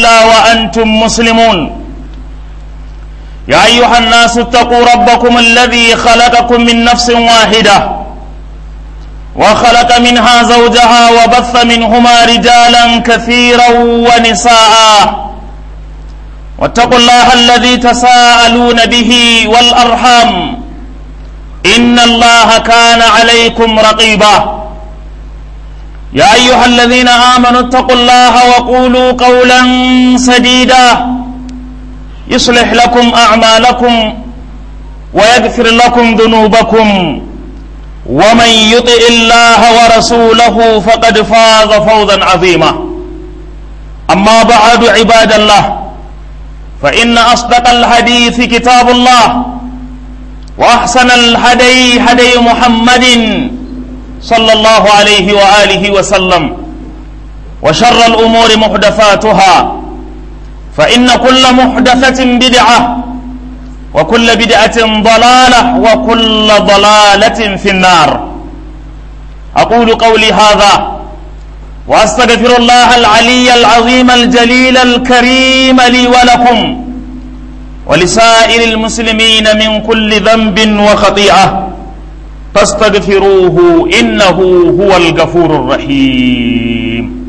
إلا وأنتم مسلمون يا أيها الناس اتقوا ربكم الذي خلقكم من نفس واحدة وخلق منها زوجها وبث منهما رجالا كثيرا ونساء واتقوا الله الذي تساءلون به والأرحام إن الله كان عليكم رقيبا يا أيها الذين آمنوا اتقوا الله وقولوا قولا سديدا يصلح لكم أعمالكم ويغفر لكم ذنوبكم ومن يطع الله ورسوله فقد فاز فوزا عظيما أما بعد عباد الله فإن أصدق الحديث كتاب الله وأحسن الهدي هدي محمد صلى الله عليه وآله وسلم وشر الأمور محدثاتها فإن كل محدثة بدعة وكل بدعة ضلالة وكل ضلالة في النار أقول قولي هذا وأستغفر الله العلي العظيم الجليل الكريم لي ولكم ولسائر المسلمين من كل ذنب وخطيئة فاستغفروه إنه هو الغفور الرحيم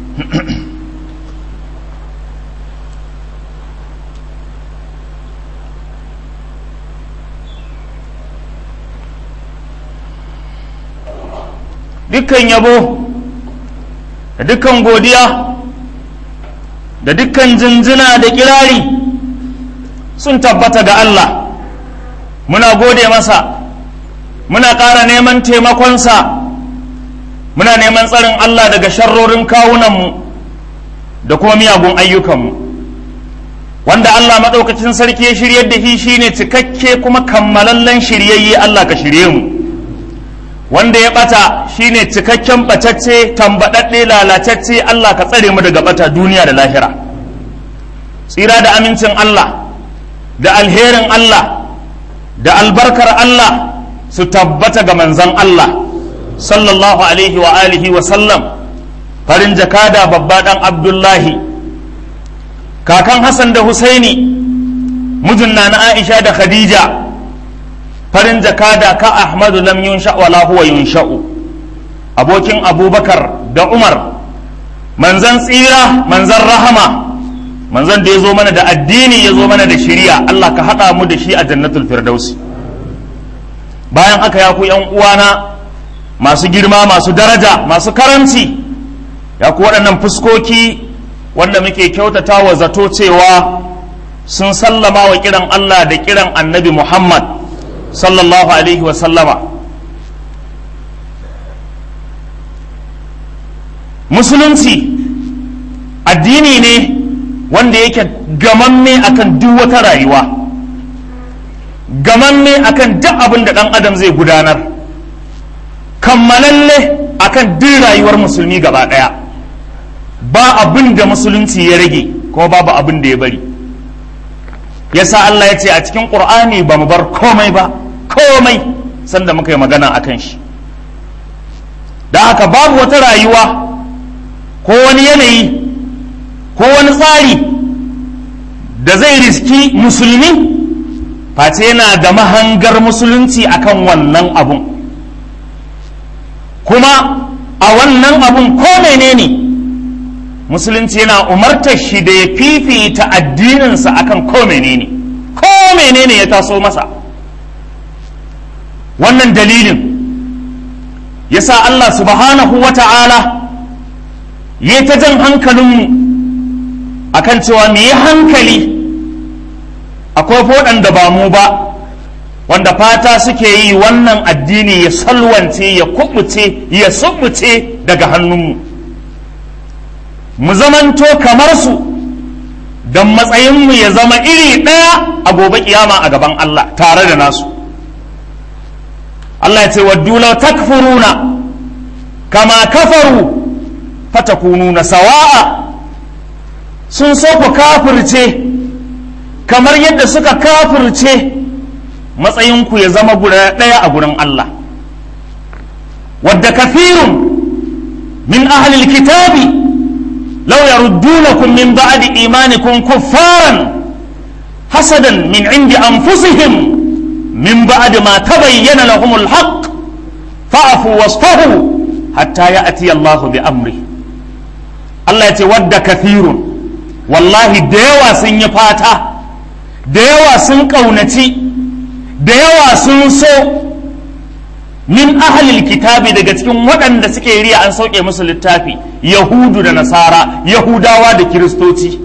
dukkan yabo da dukkan godiya da dukkan jinjina da kirari sun tabbata ga Allah muna gode masa muna ƙara neman taimakonsa muna neman tsarin Allah daga sharrorin kawunanmu da kuma miyagun ayyukanmu wanda Allah maɗaukacin sarki ya shiryar da shi shine cikakke kuma kammalallen shiryayye Allah ka shirye mu wanda ya ɓata shine cikakken ɓatacce tambaɗaɗɗe lalacacce Allah ka tsare mu daga ɓata duniya da lahira tsira da amincin Allah da alherin Allah da albarkar Allah su tabbata ga manzan Allah sallallahu alaihi wa alihi wa sallam farin jakada babba dan Abdullahi kakan Hassan da Husaini mijin na Aisha da Khadija farin jakada ka Ahmadu lam yunsha wala huwa yunsha'u abokin Abubakar da Umar manzan tsira manzan rahama manzan da ya zo mana da addini ya zo mana da shiriya Allah ka haɗa mu da shi a jannatul firdausi bayan haka ya ku yan uwana masu girma masu daraja masu karanci ya ku waɗannan fuskoki wanda muke kyautata wa zato cewa sun sallama wa kiran Allah da kiran annabi Muhammad sallallahu alaihi wa sallama musulunci addini ne wanda yake gamamme akan duk wata rayuwa gamamme akan duk abin da ɗan adam zai gudanar kammalalle akan duk rayuwar musulmi gaba ɗaya ba abin da musulunci ya rage kuma babu abin da ya bari yasa Allah ya ce a cikin ƙur'ani ba mu bar komai ba komai sanda muka yi magana a kan shi da haka babu wata rayuwa ko wani yanayi ko wani tsari da zai riski musulmi face yana da mahangar musulunci akan wannan abun kuma a wannan abun ko menene musulunci yana umartar shi da ya fifita addininsa akan ko menene ko menene ya taso masa wannan dalilin yasa Allah subhanahu wa ta'ala ya ta jan hankalinmu akan cewa mu yi hankali akwai waɗanda ba mu ba wanda fata suke yi wannan addini ya salwance ya kubuce ya subuce daga hannunmu mu zamanto kamar su don matsayinmu ya zama iri ɗaya a gobe kiyama a gaban Allah tare da nasu Allah ya ce waddu law takfuruna kama kafaru fatakununa sawa'a sun so ku kafirce kamar yadda suka kafirce matsayinku ya zama guda ɗaya a gurin Allah wadda kafirun min ahlil kitabi law yaruddunakum min ba'di imanikum kuffaran hasadan min indi anfusihim min ba'di ma tabayyana lahumul haqq fa'fu wasfahu hatta ya'ti Allah bi amri Allah ya ce wadda kathirun wallahi da yawa sun yi fata da yawa sun ƙaunaci da yawa sun so min ahalil kitabi daga cikin waɗanda suke riya an sauke musu littafi yahudu da nasara yahudawa da kiristoci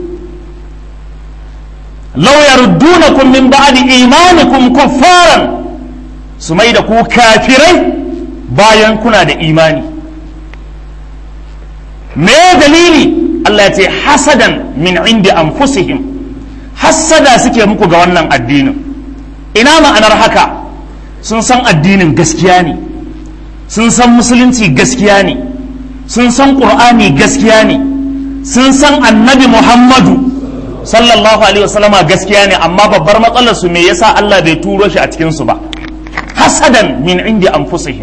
law yaruddunakum min ba'di imanikum kuffaran su mai da ku kafirai bayan kuna da imani me dalili Allah ya ce hasadan min indi anfusihim hassada suke muku ga wannan addinin ina ma'anar haka sun san addinin gaskiya ne sun san musulunci gaskiya ne sun san ƙur'ani gaskiya ne sun san annabi muhammadu sallallahu alaihi wasallama gaskiya ne amma babbar matsalar su me yasa Allah bai turo shi a cikin su ba hasadan min indi anfusihim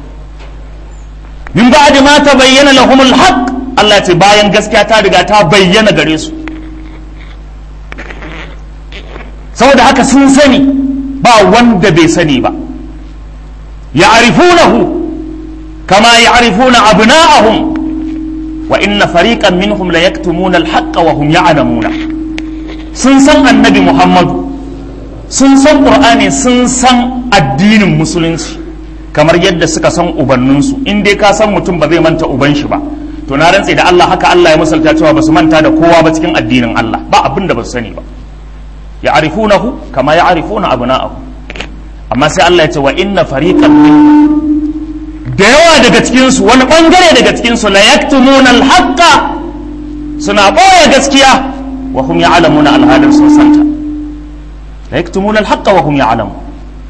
min ba'di ma tabayyana lahumul haqq Allah ce bayan gaskiya ta riga ta bayyana gare su saboda haka sun sani ba wanda bai sani ba ya'rifunahu kama ya'rifuna abna'ahum wa inna fariqan minhum la yaktumuna al-haqqa wa hum ya'lamuna sun san annabi Muhammadu sun san Qur'ani sun san addinin musulunci kamar yadda suka san ubanninsu in dai ka san mutum ba zai manta uban shi ba to na rantse da Allah haka Allah ya misalta cewa ba su manta da kowa ba cikin addinin Allah ba abin da ba su sani ba ya arifunahu kama ya arifuna abna'ahu amma sai Allah ya ce wa inna fariqan minhum da yawa daga cikin su wani bangare daga cikin su la yaktumuna al-haqqa suna boye gaskiya wa hum ya'lamuna al-hadar sun santa la yaktumuna al-haqqa wa hum ya'lamun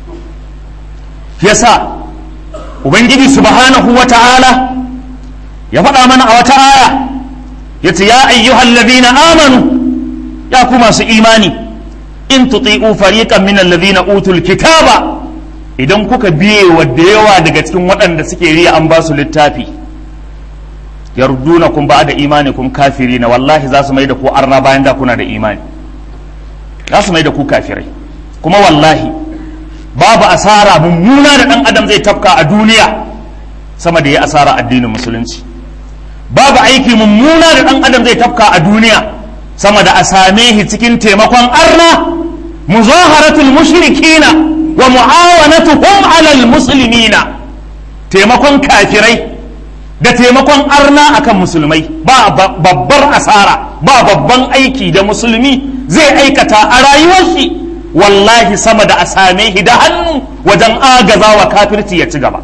yasa ubangiji subhanahu wa ta'ala ya faɗa mana a wata aya ya ce ya ayyuhal ladina amanu ya ku masu imani in tuti'u fariqan min alladhina utul kitaba idan kuka biye wa da yawa daga cikin waɗanda suke riya an ba su littafi yardunakum ba'da imanikum kafirina wallahi za su mai da ku arna bayan da kuna da imani za su mai da ku kafirai kuma wallahi babu asara mummuna da ɗan adam zai tafka a duniya sama da ya asara addinin musulunci babu aiki mummuna da ɗan adam zai tafka a duniya sama da a same shi cikin taimakon arna muzaharatul mushrikina wa mu'awanatuhum alal muslimina taimakon kafirai da taimakon arna akan musulmai ba babbar asara ba babban aiki da musulmi zai aikata a rayuwar shi wallahi sama da a same shi da hannu wajen agaza wa kafirci ya ci gaba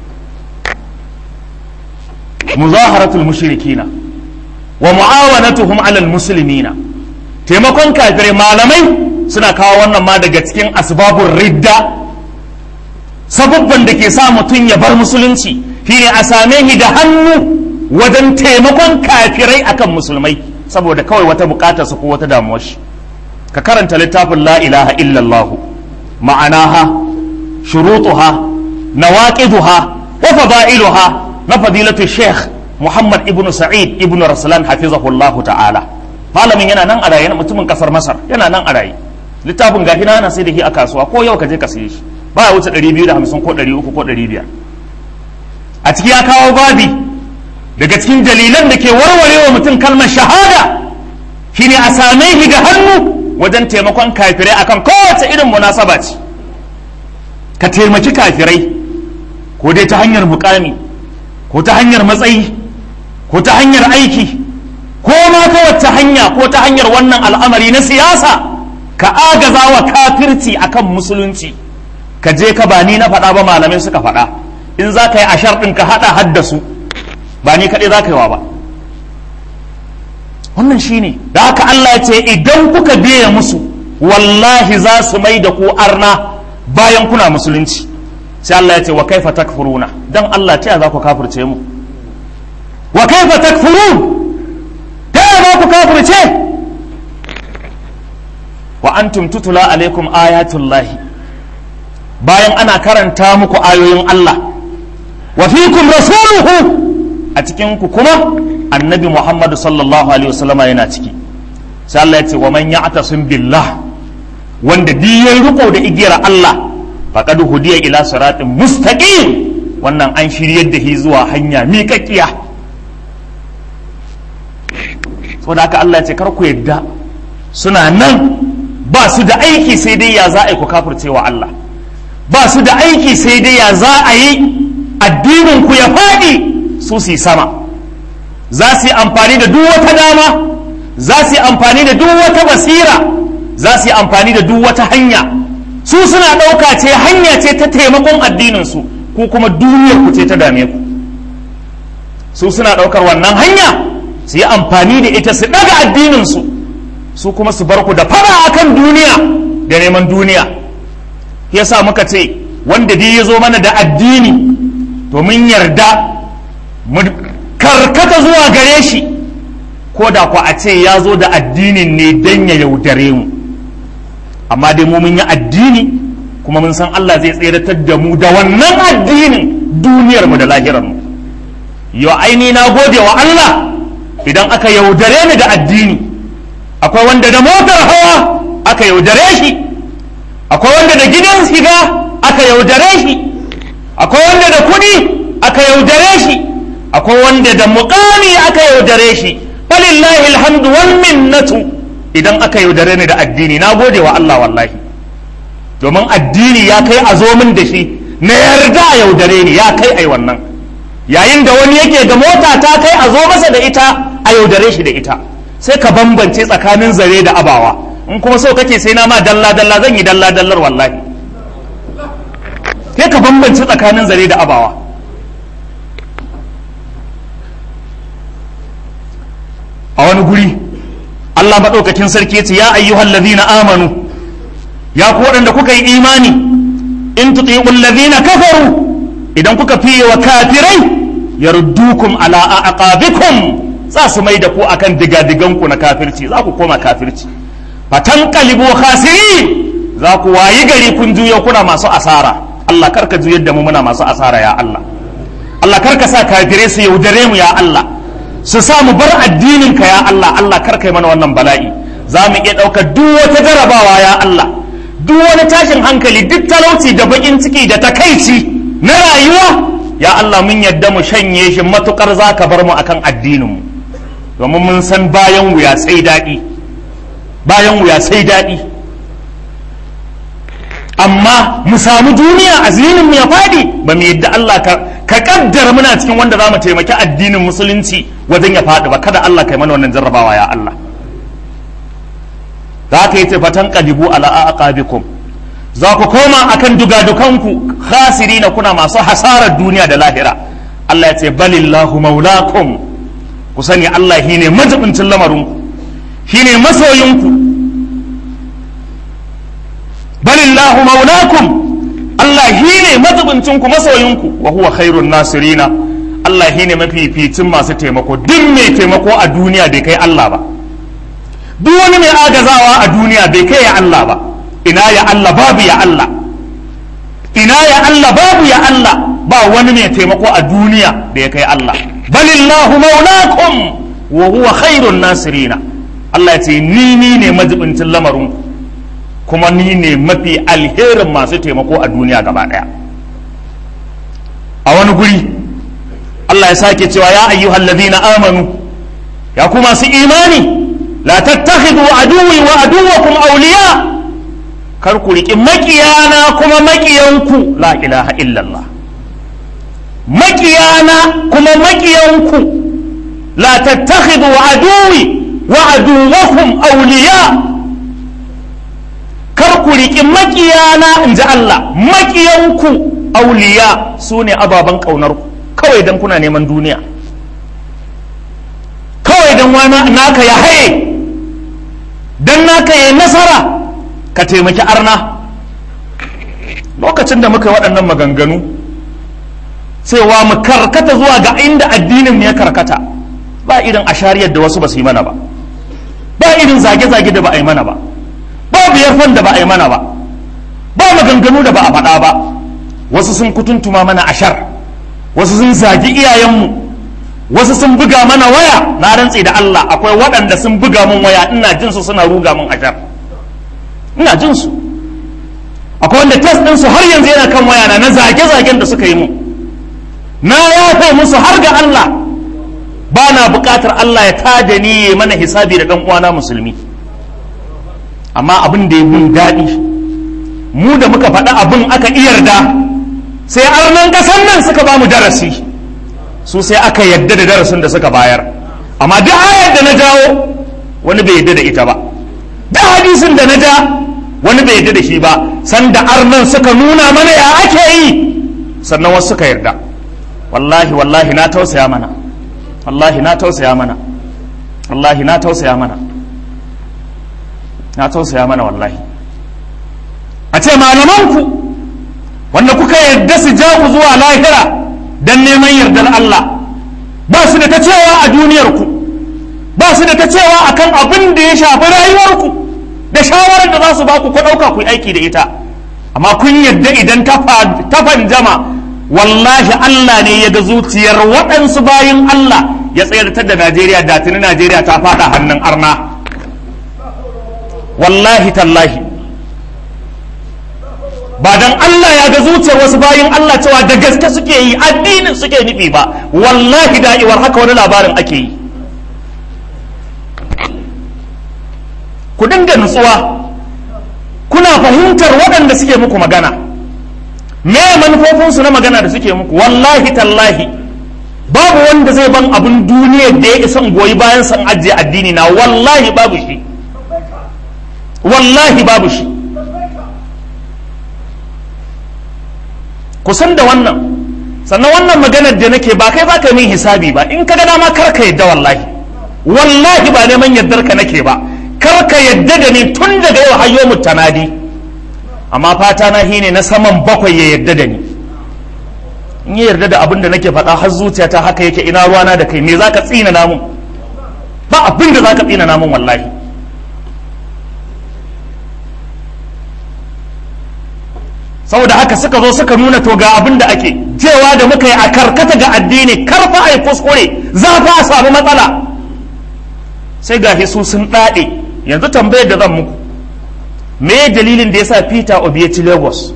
muzaharatul mushrikina wa mu'awanatuhum alal muslimina taimakon kafirai malamai suna kawo wannan ma daga cikin asbabun ridda sababban da ke sa mutum ya bar musulunci shine a same shi da hannu wajen taimakon kafirai akan musulmai saboda kawai wata bukatarsa ko wata damuwar shi ka karanta littafin la ilaha illallah ma'anaha shurutuha nawaqiduha wa fada'iluha na fadilatu sheikh muhammad ibnu sa'id ibnu raslan hafizahullahu ta'ala malamin yana nan a raye mutumin kasar masar yana nan a raye littafin gafi na ana sai da shi a kasuwa ko yau ka je ka saye shi ba ya wuce 250 ko 300 ko 500 a ciki ya kawo babi daga cikin dalilan da ke warware wa mutum kalmar shahada shine a same shi ga hannu wajen taimakon kafirai akan kowace irin munasaba ce ka taimaki kafirai ko dai ta hanyar mukami ko ta hanyar matsayi ko ta hanyar aiki ko ma ta wacce hanya ko ta hanyar wannan al'amari na siyasa ka agaza wa kafirci akan musulunci ka je ka ba ni na faɗa ba malamai suka faɗa in za ka yi ashar ɗin ka haɗa haddasu ba ni kaɗai za ka yi wa ba wannan shine da haka Allah ya ce idan kuka biya musu wallahi za su mai da ku arna bayan kuna musulunci sai Allah ya ce wa kaifa takfuruna dan Allah ta za ku kafirce mu wa kaifa takfurun ta za ku kafirce wa antum tutula alaikum ayatullahi bayan ana karanta muku ayoyin Allah wa fikum rasuluhu a cikin ku kuma annabi Muhammadu sallallahu alaihi wasallama yana ciki sai Allah ya ce wa man ya'tasim billah wanda diyan riko da igiyar Allah faqad hudiya ila siratin mustaqim wannan an shiryar da shi zuwa hanya miƙaƙiya saboda haka Allah ya ce kar ku yadda suna nan ba su da aiki sai dai ya za a yi ku kafircewa Allah ba su da aiki sai dai ya za a yi addinin ku ya faɗi su su sama za su yi amfani da duk wata dama za su yi amfani da duk wata basira za su yi amfani da duk wata hanya su suna ɗauka ce hanya ce ta taimakon addininsu ku kuma duniyar ku ce ta dame ku su suna ɗaukar wannan hanya su yi amfani da ita su ɗaga addininsu su kuma su bar ku da fara akan duniya da neman duniya yasa muka ce wanda dai ya zo mana da addini to mun yarda mu karkata zuwa gare shi ko da ku a ce ya zo da addinin ne don ya yaudare mu amma dai mu mun yi addini kuma mun san Allah zai tseratar da mu da wannan addinin duniyar mu da lahirar mu yau aini na gode wa Allah idan aka yaudare ni da addini akwai wanda da motar hawa aka yaudare shi akwai wanda da gidan shiga aka yaudare shi akwai wanda da kuɗi aka yaudare shi akwai wanda da muƙami aka yaudare shi falillahi alhamdu wal minnatu idan aka yaudare ni da addini na gode wa Allah wallahi domin addini ya kai a zo min da shi na yarda a yaudare ni ya kai ai wannan yayin da wani yake da mota ta kai a zo masa da ita a yaudare shi da ita sai ka bambance tsakanin zare da abawa in kuma so kake sai na ma dalla dalla zan yi dalla dallar wallahi sai ka bambance tsakanin zare da abawa a wani guri Allah maɗaukakin sarki ce ya ayyuhal ladhina amanu ya ku waɗanda kuka yi imani in tuti'ul ladhina kafaru idan kuka fiye wa kafirai yaruddukum ala aqabikum za su mai da ku akan digadigan ku na kafirci za ku koma kafirci fatan qalibu khasirin za ku wayi gari kun juyo kuna masu asara Allah karka juyar da mu muna masu asara ya Allah Allah karka sa kafirai su yaudare mu ya Allah su sa mu bar addinin ka ya Allah Allah karka yi mana wannan bala'i za mu iya ɗaukar duk wata jarabawa ya Allah duk wani tashin hankali duk talauci da bakin ciki da takaici na rayuwa ya Allah mun yadda mu shanye shi matukar za ka bar mu akan addinin mu domin mun san bayan wuya sai daɗi bayan wuya sai daɗi amma mu samu duniya azimin mu ya faɗi ba mu yadda Allah ka ka kaddara muna cikin wanda za mu taimaki addinin musulunci wajen ya faɗi ba kada Allah kai mana wannan jarrabawa ya Allah za ka yi fatan kadibu ala aqabikum za ku koma akan dugadukanku khasirina kuna masu hasarar duniya da lahira Allah ya ce balillahu maulakum ku sani Allah shine majibincin lamarinku shine masoyinku balillahu maulakum Allah shine majibincin ku masoyinku wa huwa khairun nasirina Allah shine mafificin masu taimako duk mai taimako a duniya bai kai Allah ba duk wani mai agazawa a duniya bai kai ya Allah ba ina ya Allah babu ya Allah ina ya Allah babu ya Allah ba wani mai taimako a duniya da ya kai Allah balillahu maulakum wa huwa khairun nasirina Allah ya ce ni ni ne majibincin lamarin kuma ni ne mafi alherin masu taimako a duniya gaba daya a wani guri Allah ya sake cewa ya ayyuhal ladina amanu ya ku masu imani la tattakhidhu aduwwi wa aduwwakum awliya kar ku riƙi maƙiyana kuma maƙiyanku la ilaha illallah maƙiyana kuma maƙiyanku la tattakhidhu aduwi wa aduwwakum awliya kar ku riƙi maƙiyana in ji Allah maƙiyanku auliya su ne ababen ƙaunarku kawai don kuna neman duniya kawai don wani naka ya haye don naka ya nasara ka taimaki arna lokacin da muka yi waɗannan maganganu cewa mu karkata zuwa ga inda addinin ya karkata ba irin ashariyar da wasu ba su yi mana ba ba irin zage-zage da ba a yi mana ba babu yarfan da ba a yi mana ba ba maganganu da ba a faɗa ba wasu sun kutuntuma mana ashar wasu sun zagi iyayenmu wasu sun buga mana waya na rantse da Allah akwai waɗanda sun buga mun waya ina jin su suna ruga mun ashar ina jin su akwai wanda test din su har yanzu yana kan waya na na zage-zagen da suka yi mu na yafe musu har ga Allah ba na buƙatar Allah ya tada ni ya mana hisabi da ɗan uwana musulmi amma abin da ya mun daɗi mu da muka faɗa abin aka iyarda sai arnan ƙasar nan suka ba mu darasi su sai aka yadda da darasin da suka bayar amma duk ayar da na jawo wani bai yadda da ita ba duk hadisin da na ja wani bai yadda da shi ba sanda arnan suka nuna mana ya ake yi sannan wasu suka yarda wallahi wallahi na tausaya mana wallahi na tausaya mana wallahi na tausaya mana na tausaya mana wallahi a ce malamanku wanda kuka yarda su ja ku zuwa lahira don neman yardar Allah ba su da ta cewa a duniyarku ba su da ta cewa akan abin da ya shafi rayuwarku da shawarar da za su ba ku ku ɗauka ku yi aiki da ita amma kun yadda idan ta fanjama wallahi Allah ne ya ga zuciyar waɗansu bayin Allah ya tsayartar da Najeriya da tuni Najeriya ta faɗa hannun arna wallahi tallahi ba dan Allah ya ga zuciyar wasu bayin Allah cewa da gaske suke yi addinin suke nufi ba wallahi da'iwar haka wani labarin ake yi ku dinga nutsuwa kuna fahimtar waɗanda suke muku magana me manufofinsu na magana da suke muku wallahi tallahi babu wanda zai ban abin duniya da ya isa goyi bayan san ajiye addini na wallahi babu shi wallahi babu shi kusan da wannan sannan wannan maganar da nake ba kai baka min hisabi ba in ka ga dama kar ka yadda wallahi wallahi ba neman yaddar ka nake ba kar ka yadda da ni tun daga yau hayyo mutanadi amma fata na shine na saman bakwai ya yadda da ni in ya yarda da abin da nake faɗa har zuciyata haka yake ina ruwana da kai me zaka tsina namun ba abin da zaka tsina namun wallahi saboda haka suka zo suka nuna to ga abin da ake cewa da muka yi a karkata ga addini karfa a yi kuskure za fa a samu matsala sai ga su sun ɗaɗe yanzu tambayar da zan muku me dalilin da ya sa peter obi ya ci lagos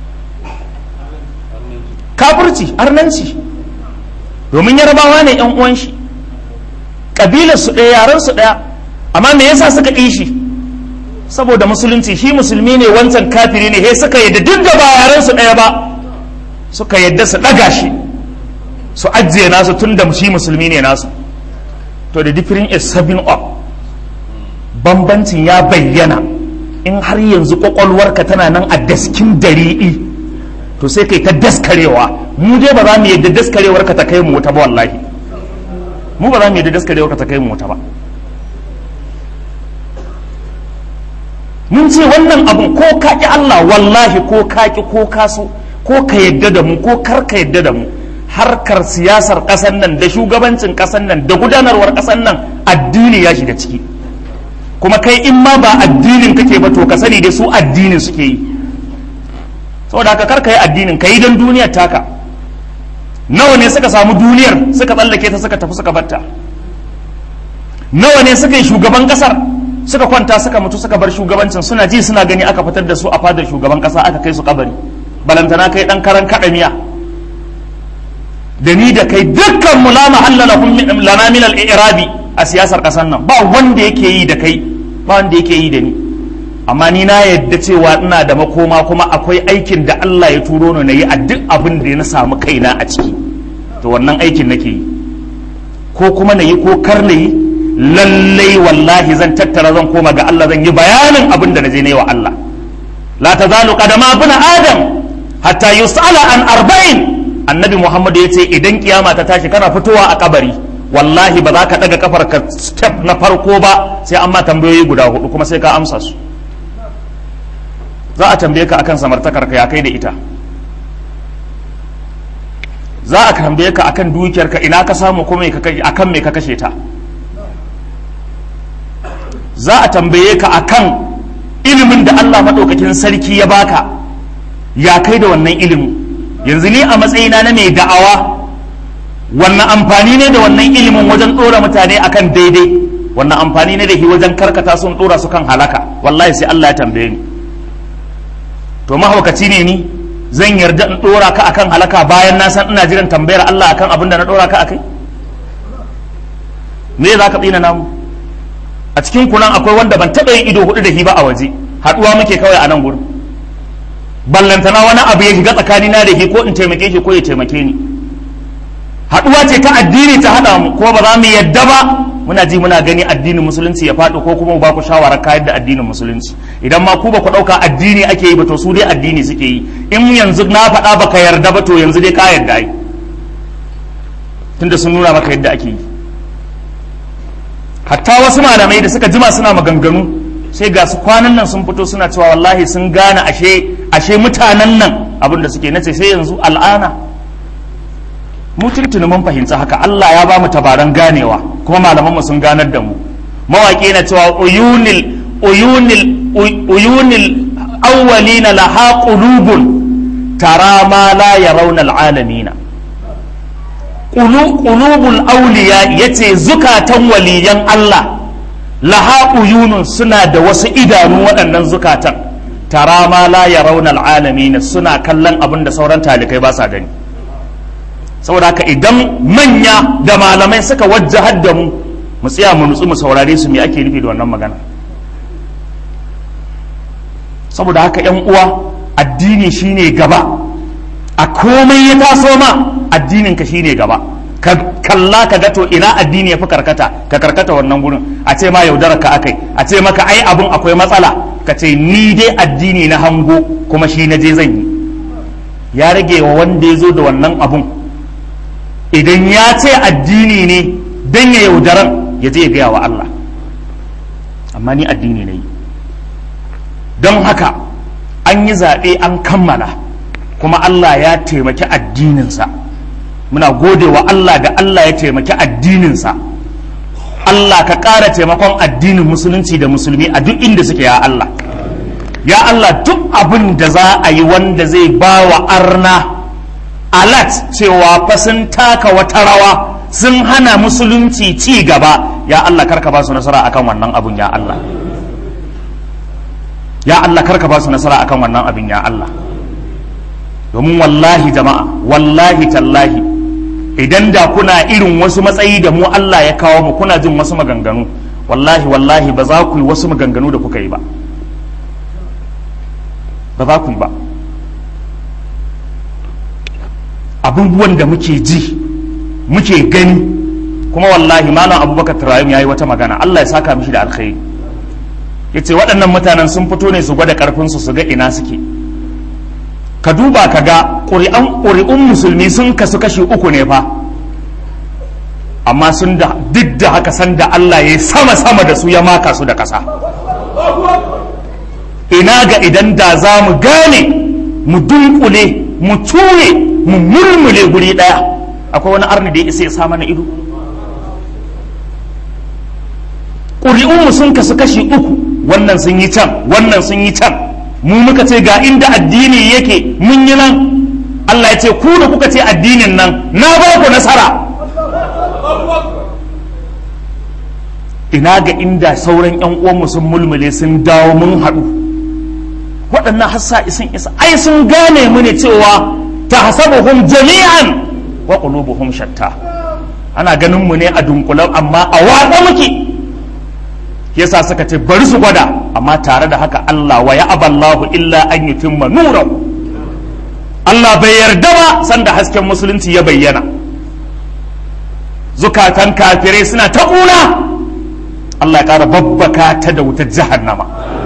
kafirci arnanci domin yarabawa ne yan uwan shi ƙabilar su ɗaya yaran su ɗaya amma me yasa suka ƙi shi saboda musulunci shi musulmi ne wancan kafiri ne he suka yadda duk da ba yaran su ɗaya ba suka yadda su ɗaga shi su ajiye nasu tun da shi musulmi ne nasu to the difference is seven up bambancin ya bayyana in har yanzu kwakwalwarka tana nan a daskin dariɗi to sai kai ta daskarewa mu dai ba za mu yadda daskarewar ka ta kai mu wuta ba wallahi mu ba za mu yadda daskarewar ka ta kai mu wuta ba mun ce wannan abun ko ka ki Allah wallahi ko ka ki ko ka so ko ka yadda da mu ko kar ka yadda da mu harkar siyasar ƙasar nan da shugabancin ƙasar nan da gudanarwar ƙasar nan addini ya shiga ciki kuma kai in ma ba addinin kake ba to ka sani dai su addinin suke yi saboda haka kar ka yi addinin ka yi don duniyar taka nawa ne suka samu duniyar suka tsallake ta suka tafi suka batta nawa ne suka yi shugaban kasar suka kwanta suka mutu suka bar shugabancin suna ji suna gani aka fitar da su a fadar shugaban kasa aka kai su kabari balantana kai dan karan kada miya da ni da kai dukkan mu la mahalla lana min al-i'rabi a siyasar kasar nan ba wanda yake yi da kai ba wanda yake yi da ni amma ni na yadda cewa ina da makoma kuma akwai aikin da Allah ya turo ni na yi a duk abin da na samu kaina a ciki to wannan aikin nake yi ko kuma na yi ko kar na yi lallai wallahi zan tattara zan koma ga Allah zan yi bayanin abin da na je na yi wa Allah la tazalu qadama ibn adam hatta yus'ala an arba'in annabi Muhammad ya ce idan kiyama ta tashi kana fitowa a kabari wallahi ba za ka daga kafar ka step na farko ba sai an ma tambayoyi guda hudu kuma sai ka amsa su za a tambaye ka akan samartakar ka ya kai da ita za a tambaye ka akan dukiyar ka ina ka samu kuma akan me ka kashe ta za a tambaye ka akan ilimin da Allah maɗaukakin sarki ya baka ya kai da wannan ilimin yanzu ni a matsayina na mai da'awa wannan amfani ne da wannan ilimin wajen ɗora mutane akan daidai wannan amfani ne da shi wajen karkata sun ɗora su kan halaka wallahi sai Allah ya tambaye ni to mahaukaci ne ni zan yarda in ɗora ka akan halaka bayan na san ina jiran tambayar Allah akan abin da na ɗora ka akai me za ka tsina namu a cikin kunan akwai wanda ban taɓa yin ido hudu da shi ba a waje haɗuwa muke kawai a nan gurin ballantana wani abu ya shiga tsakanina da shi ko in taimake shi ko ya taimake ni haɗuwa ce ta addini ta haɗa mu ko ba za mu yadda ba muna ji muna gani addinin musulunci ya faɗi ko kuma ba ku shawarar kayar da addinin musulunci idan ma ku ba ku ɗauka addini ake yi ba to su dai addini suke yi in yanzu na faɗa ba ka yarda ba to yanzu dai ka yarda ai tunda sun nuna maka yadda ake yi hatta wasu malamai da suka jima suna maganganu sai ga su kwanan nan sun fito suna cewa wallahi sun gane ashe ashe mutanen nan abin da suke nace sai yanzu al'ana mu tuntuni mun fahimci haka Allah ya ba mu tabaran ganewa kuma malaman mu sun ganar da mu mawaƙi na cewa uyunil uyunil uyunil awwalina laha qulubun tara ma la yarawna alalamina qulubul awliya yace zukatan waliyan Allah laha uyunun suna da wasu idanu waɗannan zukatan tara ma la yarawna alalamina suna kallon abin da sauran talikai ba sa gani saboda haka idan manya da malamai suka wajjahar da mu mu tsaya mu nutsu mu saurare su me ake nufi da wannan magana saboda haka yan uwa addini shine gaba a komai ya taso ma addinin ka shine gaba ka kalla ka ga to ina addini ya fi karkata ka karkata wannan gurin a ce ma yaudarar ka akai a ce maka ai abun akwai matsala ka ce ni dai addini na hango kuma shi na je zan yi ya rage wa wanda ya zo da wannan abun idan ya ce addini ne don ya yaudaran ya je ya gaya wa Allah amma ni addini ne don haka an yi zaɓe an kammala kuma Allah ya taimaki addininsa muna gode wa Allah da Allah ya taimaki addininsa Allah ka ƙara taimakon addinin musulunci da musulmi a duk inda suke ya Allah ya Allah duk abin da za a yi wanda zai ba wa arna alat cewa fa sun taka wata rawa sun hana musulunci ci gaba ya Allah karka ba su nasara akan wannan abun ya Allah ya Allah karka ba su nasara akan wannan abin ya Allah domin wallahi jama'a wallahi tallahi idan da kuna irin wasu matsayi da mu Allah ya kawo mu kuna jin wasu maganganu wallahi wallahi ba za ku yi wasu maganganu da kuka yi ba ba za ku yi ba abubuwan da muke ji muke gani kuma wallahi malam abubakar turayim ya yi wata magana Allah ya saka mishi da alkhairi ya ce waɗannan mutanen sun fito ne su gwada ƙarfinsu su ga ina suke ka duba ka ga ƙuri'un musulmi sun kasu kashi uku ne fa amma sun da duk da haka san da Allah ya yi sama-sama da su ya maka su da ƙasa ina ga idan da za mu gane mu dunkule mu ture mu mulmule guri ɗaya akwai wani arni da ya isa ya sa mana ido ƙuri'unmu sun kasu kashi uku wannan sun yi can wannan sun yi can mu muka ce ga inda addini yake mun yi nan Allah ya ce ku da kuka ce addinin nan na ba ku nasara ina ga inda sauran yan uwanmu sun mulmule sun dawo mun haɗu waɗannan hassa isin isa ai sun gane mu ne cewa ta hasabuhum jami'an wa qulubuhum shatta ana ganin mu ne a dunkulan amma a watsa muke yasa suka ce bari su gwada amma tare da haka Allah wa ya aballahu illa an yutimma nurahu Allah bai yarda ba sanda hasken musulunci ya bayyana zukatan kafirai suna ta ƙuna Allah ya ƙara babbaka ta da wutar jahannama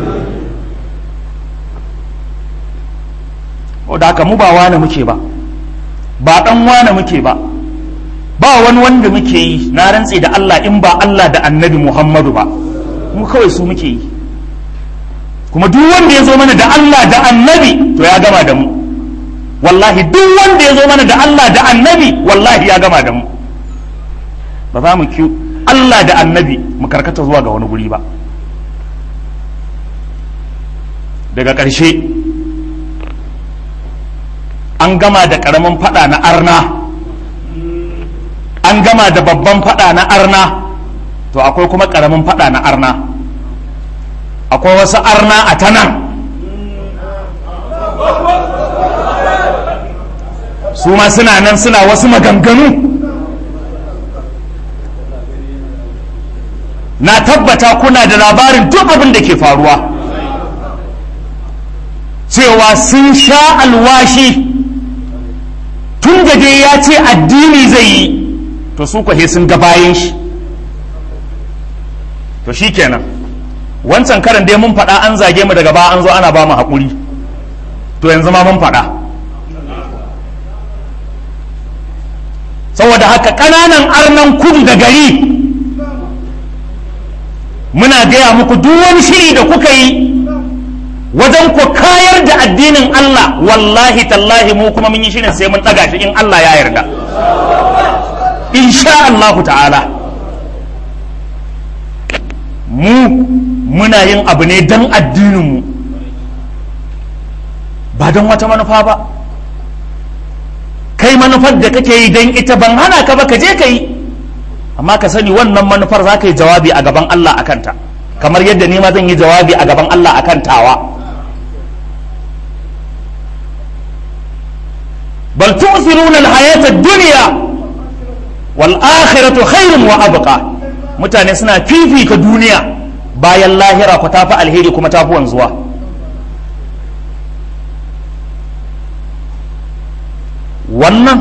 da haka mu ba wane muke ba ba ɗan wane muke ba ba wani wanda muke yi na rantse da Allah in ba Allah da annabi Muhammadu ba mu kawai su muke yi kuma duk wanda ya zo mana da Allah da annabi to ya gama da mu wallahi duk wanda ya zo mana da Allah da annabi wallahi ya gama da mu ba za mu ki Allah da annabi mu karkata zuwa ga wani guri ba daga ƙarshe an gama da ƙaramin fada na arna an gama da babban fada na arna to akwai kuma karamin fada na arna akwai wasu arna a ta nan su ma suna nan suna wasu maganganu na tabbata kuna da labarin duk abin da ke faruwa cewa sun sha alwashi tun da dai ya ce addini zai yi to su kwahe sun ga bayan shi to shi kenan wancan karan dai mun faɗa an zage mu daga ba an zo ana ba mu haƙuri to yanzu ma mun faɗa saboda haka ƙananan arnan kudu da gari muna gaya muku duk wani shiri da kuka yi wajen ku kayar da addinin Allah wallahi tallahi mu kuma mun yi shirin sai mun ɗaga shi in Allah ya yarda insha Allah ta'ala mu muna yin abu ne don addininmu ba don wata manufa ba kai manufar da kake yi don ita ban hana ka ba ka je ka yi amma ka sani wannan manufar za ka yi jawabi a gaban Allah a kanta kamar yadda ni ma zan yi jawabi a gaban Allah a tawa bal tu'thiruna al-hayata ad-dunya wal akhiratu khairun wa abqa mutane suna fifita duniya bayan lahira ku tafi alheri kuma tafi wanzuwa wannan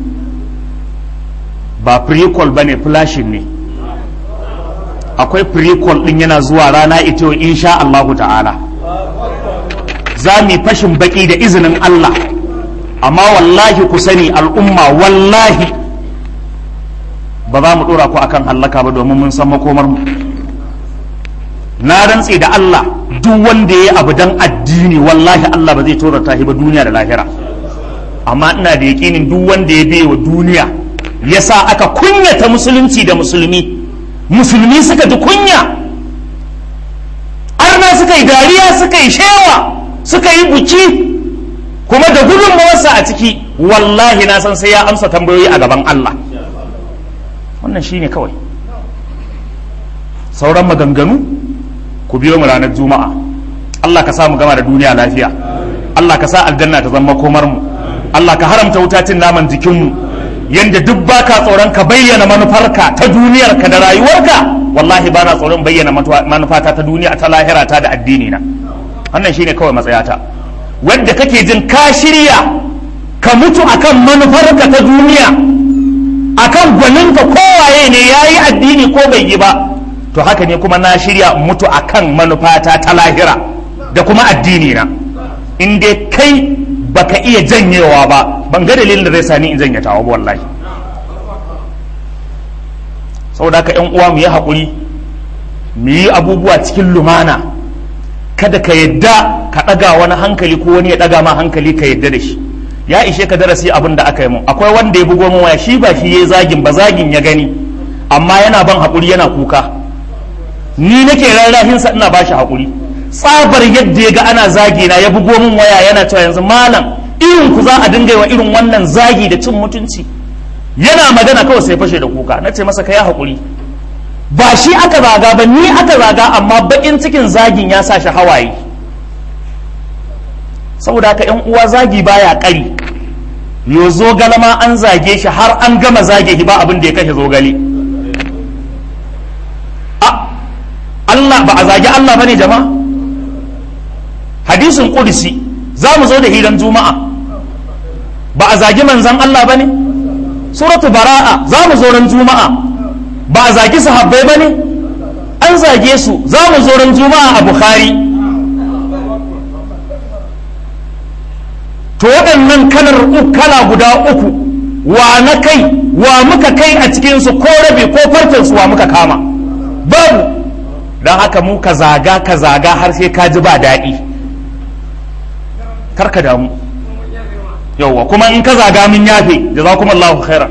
ba prequel ba ne flashing ne akwai prequel din yana zuwa rana ita insha Allahu ta'ala za mu fashin baki da izinin Allah amma wallahi ku sani al'umma wallahi ba za mu dora ku akan hallaka ba domin mun san makomar mu na rantse da Allah duk wanda ya abu dan addini wallahi Allah ba zai torata shi ba duniya da lahira amma ina da yakinin duk wanda ya bai wa duniya ya sa aka kunyata musulunci da musulmi musulmi suka ji kunya arna suka yi dariya suka yi shewa suka yi buki kuma da gudunmawarsa a ciki wallahi na san sai ya amsa tambayoyi a gaban Allah wannan shine kawai sauran maganganu ku biyo mu ranar juma'a Allah ka sa mu gama da duniya lafiya Allah ka sa aljanna ta zama komar mu Allah ka haramta wutacin naman jikinmu yanda duk baka tsoron ka bayyana manufarka ta duniyarka da rayuwarka wallahi ba na tsoron bayyana manufata ta duniya ta lahira ta da addini na wannan shine kawai matsayata wanda kake jin ka shirya ka mutu akan manufarka ta duniya akan gwaninka kowaye ne yayi addini ko bai yi ba to haka ne kuma na shirya mutu akan manufata ta lahira da kuma addini na in dai kai baka iya janyewa ba ban ga dalilin da zai sani in janye tawa ba wallahi saboda haka yan uwa mu yi haƙuri mu yi abubuwa cikin lumana kada ka yadda ka ɗaga wani hankali ko wani ya ɗaga ma hankali ka yadda da shi ya ishe ka darasi abin da aka yi mun akwai wanda ya bugo min waya shi ba shi ya zagin ba zagin ya gani amma yana ban haƙuri yana kuka ni nake rarrahinsa ina ba shi haƙuri tsabar yadda ya ga ana zagi na ya bugo min waya yana cewa yanzu malam irin ku za a dinga wa irin wannan zagi da cin mutunci yana magana kawai sai fashe da kuka na ce masa ka yi haƙuri ba shi aka zaga ba ni aka zaga amma baƙin cikin zagin ya sa shi hawaye saboda haka yan uwa zagi baya ƙari yo zogale ma an zage shi har an gama zage shi ba abin da ya kashe zogale Allah ba a zagi Allah bane jama'a hadisin qudsi za mu zo da hiran juma'a ba a zagi manzan Allah bane suratu bara'a za mu zo ran juma'a ba a zagi sahabbai bane an zage su za mu zo ran juma'a a bukhari to waɗannan kalar kala guda uku wa na kai wa muka kai a cikinsu ko rabe ko farcinsu wa muka kama babu don haka mu ka zaga ka zaga har sai ka ji ba daɗi karka damu yauwa kuma in ka zaga mun yafe jazakum Allahu khairan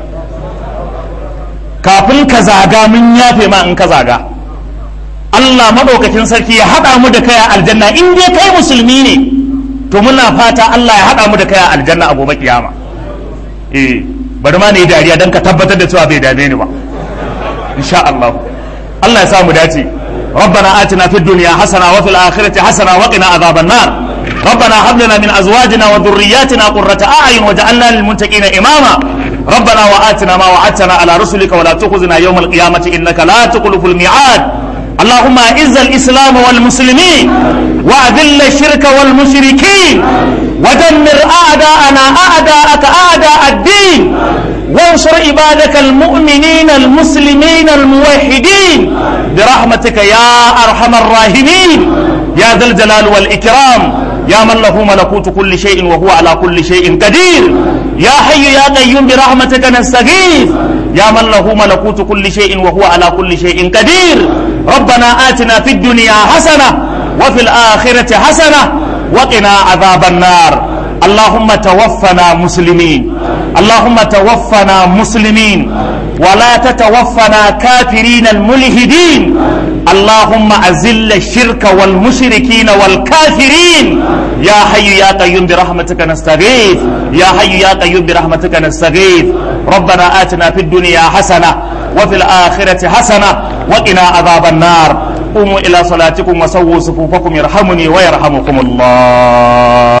kafin ka zaga mun yafe ma in ka zaga Allah madaukakin sarki ya haɗa mu da kai a aljanna in dai kai musulmi ne to muna fata Allah ya haɗa mu da kai a aljanna a gobe kiyama eh bari ma ne dariya don ka tabbatar da cewa bai dame ni ba insha Allah Allah ya samu dace ربنا آتنا في الدنيا حسنة وفي الآخرة حسنة وقنا عذاب النار ربنا هب لنا من أزواجنا وذرياتنا قرة أعين وجعلنا للمتقين إماما ربنا وآتنا ما وعدتنا على رسلك ولا تخزنا يوم القيامة إنك لا تخلف الميعاد اللهم أعز الإسلام والمسلمين وأذل الشرك والمشركين ودمر أعداءنا أعداءك أعداء الدين وانصر عبادك المؤمنين المسلمين الموحدين برحمتك يا أرحم الراحمين يا ذا الجلال والإكرام يا من له ملكوت كل شيء وهو على كل شيء قدير يا حي يا قيوم برحمتك نستغيث يا من له ملكوت كل شيء وهو على كل شيء قدير ربنا آتنا في الدنيا حسنة وفي الآخرة حسنة وقنا عذاب النار اللهم توفنا مسلمين اللهم توفنا مسلمين ولا تتوفنا كافرين الملحدين اللهم أزل الشرك والمشركين والكافرين يا حي يا قيوم برحمتك نستغيث يا حي يا قيوم برحمتك نستغيث ربنا آتنا في الدنيا حسنة وفي الآخرة حسنة وقنا عذاب النار قوموا إلى صلاتكم وسووا صفوفكم يرحمني ويرحمكم الله